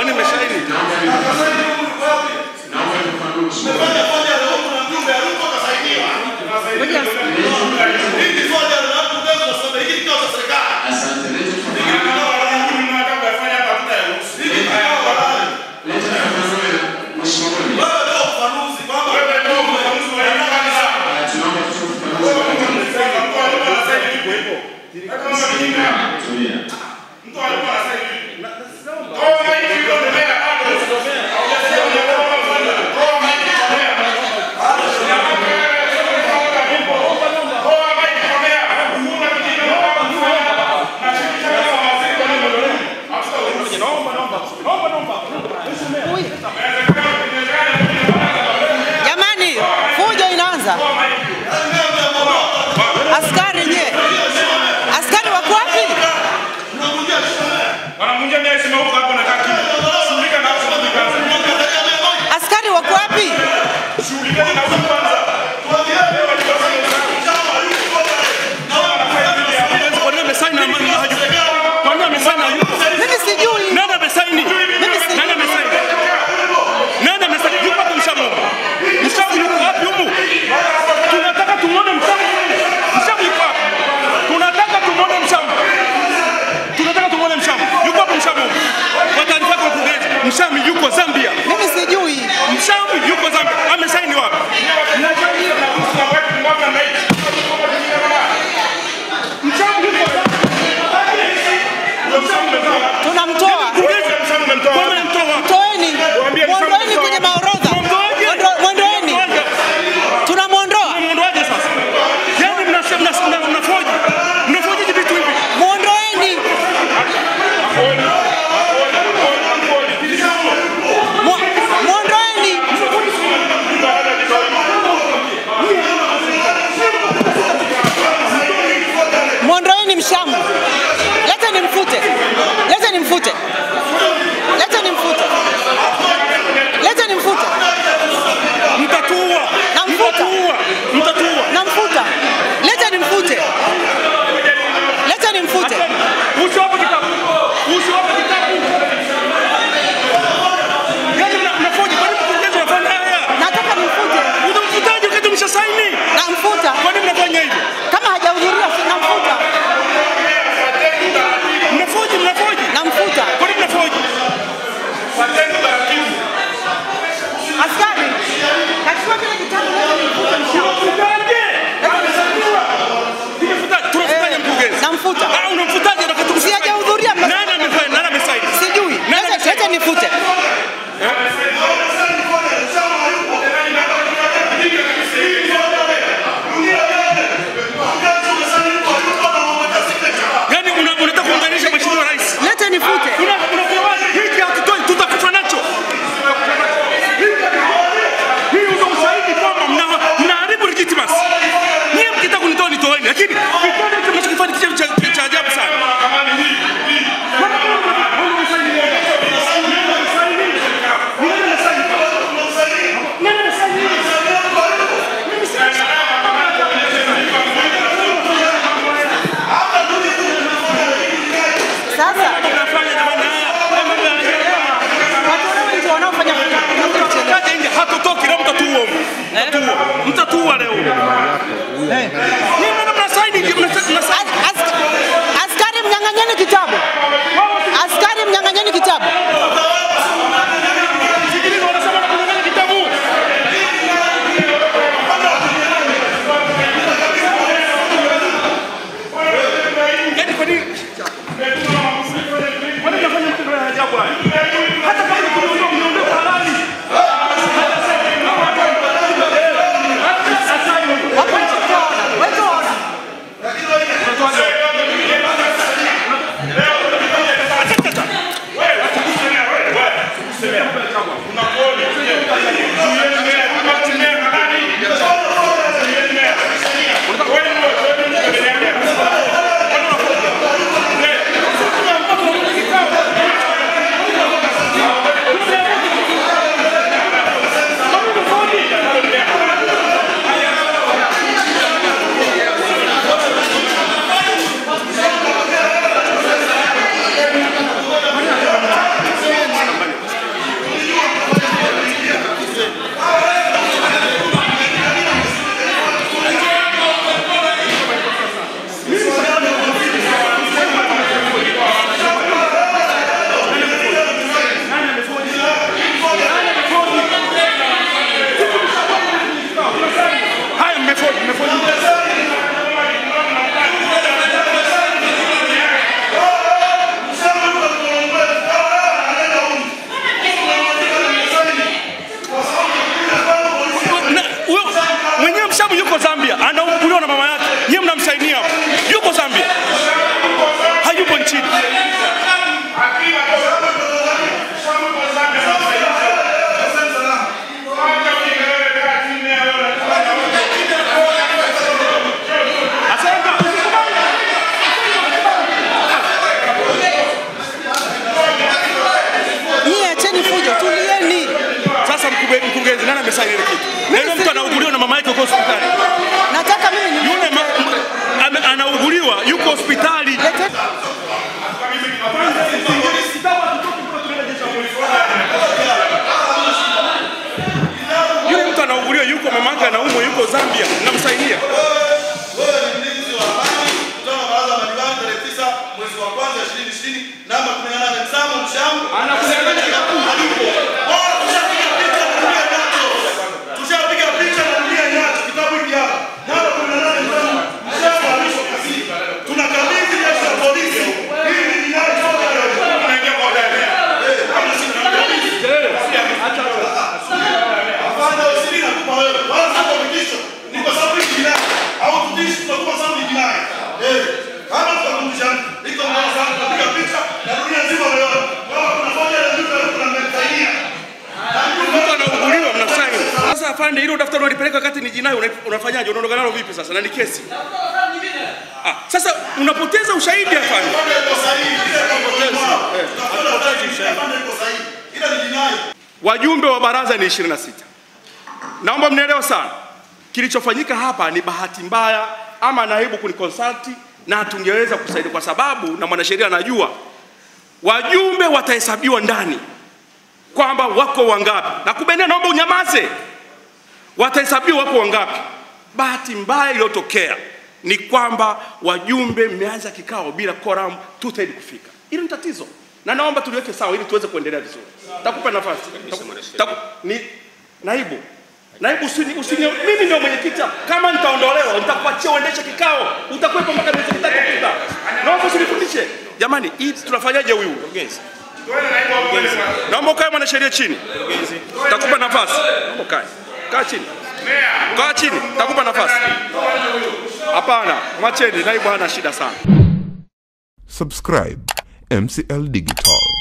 Kwani imeshaini? Asante. Leta ufafanuzi. Leta ufafanuzi, Mheshimiwa Mwalimu. Ah, Tunaomba tutoe ufafanuzi. Tulia. Jamani, fujo inaanza. Askari nye, askari wako wapi? Wanamvunjia mia heshima huko hapo nakaa kimya. Shughulika na hapo kwanza. Askari wako wapi? Shughulikeni na huko kwanza. Kwa nini amesaini na mali haju? Kwa nini amesaini na yuko? Mimi sijui. Nani amesaini? Mimi sijui. Nani amesaini? Nani amesaini? Yuko wapi Mshamu? Mshamu yuko wapi humu? Tunataka tumuone Mshamu. Mshamu yuko wapi? Tunataka tumuone Mshamu. Tunataka tumuone Mshamu. Yuko wapi Mshamu? Kwa taarifa yako mkurugenzi, Mshamu yuko Zambia. Mimi sijui. Mshamu yuko Zambia. Amesaini wapi? Mshamu yuko Zambia. Tunamtoa. Kwa nini mtoa wapi? Toeni. Waambie Mshamu Mwondoeni mtoa kwenye wapi? maorodha. Mwondoaje? Mwondoeni. Mwondoaje? Tunamwondoa. Mnaondoaje sasa? Yaani mnasema mna- mna- mnafoji. Mnafoji vitu hivi. Mwondoeni. Mwo- Mwondoeni. Mwondoeni Mshamu. Leta nimfute. Leta nimfute. Leta nimfute. Leta nimfute. Mtatua. Namfuta. Mtatua. Mtatua. Namfuta. Leta nimfute. Leta nimfute. Uso hapo kitabu. Uso hapo kitabu. Yaani mna- mnafoji. Kwa nini mkurugenzi unafanya haya? Nataka nimfute. Unamfutaje wakati umeshasaini? Namfuta. Kwa nini mnafanya hivi? Kama hajahudhuria si namfuta. Mnafoji, mnafoji. Namfuta. Kwa nini mnafoji? Askari. Kachukua kile kitabu leta nimfute Mshamu. Mfutaje? Tumefutaje? Tunafutaje mkurugenzi? Namfuta. Ah, unamfutaje na katu Si hajahudhuria Nani amefanya? Nani amesaini? Sijui. Nani Leta amesaini? leta nifute. Yaani una- unataka kuunganisha Mheshimiwa Rais. Leta nifute. Una- unapewaje? Hiki hatutoi, tutakufa nacho. Hii ndio ushahidi kwamba mna- mnaharibu legitimacy. Nyie mkitaka kunitoa nitoeni, lakini kitendo hicho mnachokifanya ni kitu cha- cha ajabu sana. Sasa Mnafanya jamani haya. Haya mambo ya ajabu. watu ndio wanaofanya kuchelewa. Kaja nje hatotoki leo mtatua huko. Mtatua. Mtatua leo. Nyie mbona mnasaini mnasaini mnasaini As- as- Askari mnyang'anyeni kitabu. Askari mnyang'anyeni kitabu. Sikiliza wanasema na kunyang'anya kitabu. Yaani kwa nini? Kwa nini mnafanya mtindo ya ajabu haya? Hata kama ni kuniondoa mniondoe halali. Wapo nje. Toa. Wewe toa. mnasaini ile kitu. Na yule mtu anauguliwa na mama yake huko hospitali. Nataka mimi ni Yule ma, m- ame- anauguliwa yuko hospitali. lete Yule mtu anauguliwa yuko mama yake anaumwa yuko Zambia. Namsaidia. Wewe ni mlinzi wa amani kutoka baraza la madiwani tarehe tisa mwezi wa kwanza ishirini ishirini namba kumi na nane Msamo Mshamu. Hayupo. Bora tushapiga picha na dunia nacho. Tushapiga picha na dunia nacho. Kitabu hiki hapa. Namba kumi na nane Msamo Mshamu alishwa kazini. Tunakabidhi jeshi la polisi. Hii ni jinai zote leo. Tunaingia kwa ndani. Eh, kama si tunakabidhi. Hapana, usiri nakupa wewe. Wala sio vitisho. Ni kwa sababu hii jinai. Au tutishi tunakupa sababu ni jinai. Eh, kama tutakumbusha iko mbele sana tunapiga picha na dunia nzima leo. Kama kuna moja ya ndugu leo tunamsaidia. Mtu anauguliwa mnasaini. Sasa afande, hilo daftari unalipeleka wakati ni jinai, una- unafanyaje? Unaondoka nalo vipi sasa? Na ni kesi. Ah, sasa unapoteza ushahidi afande. Iko sahihi. Ile iko sahihi. Tutafuta ushahidi. Iko sahihi. Ila ni jinai. Wajumbe wa baraza ni 26. Naomba mnielewe sana. Kilichofanyika hapa ni bahati mbaya ama naibu kunikonsulti na hatungeweza kusaidia kwa sababu na mwanasheria anajua wajumbe watahesabiwa ndani kwamba wako wangapi. Na kubenia, naomba unyamaze. Watahesabiwa wako wangapi. Bahati mbaya iliyotokea ni kwamba wajumbe mmeanza kikao bila quorum two third kufika. Hilo ni tatizo, na naomba tuliweke sawa ili tuweze kuendelea vizuri. Takupa nafasi Taku- taku- ni naibu naibu, usini, usini, mimi ndio mwenyekiti hapa. Kama nitaondolewa nitakuachia uendeshe kikao, utakuwepo mpaka miezi mitatu kupita. Naomba usinifundishe jamani, hii tunafanyaje huyu? Naomba ukae mwanasheria chini, takupa nafasi. Naomba ukae, kaa chini, kaa chini, takupa nafasi. Hapana, mwacheni, naibu hana shida sana. Subscribe MCL Digital.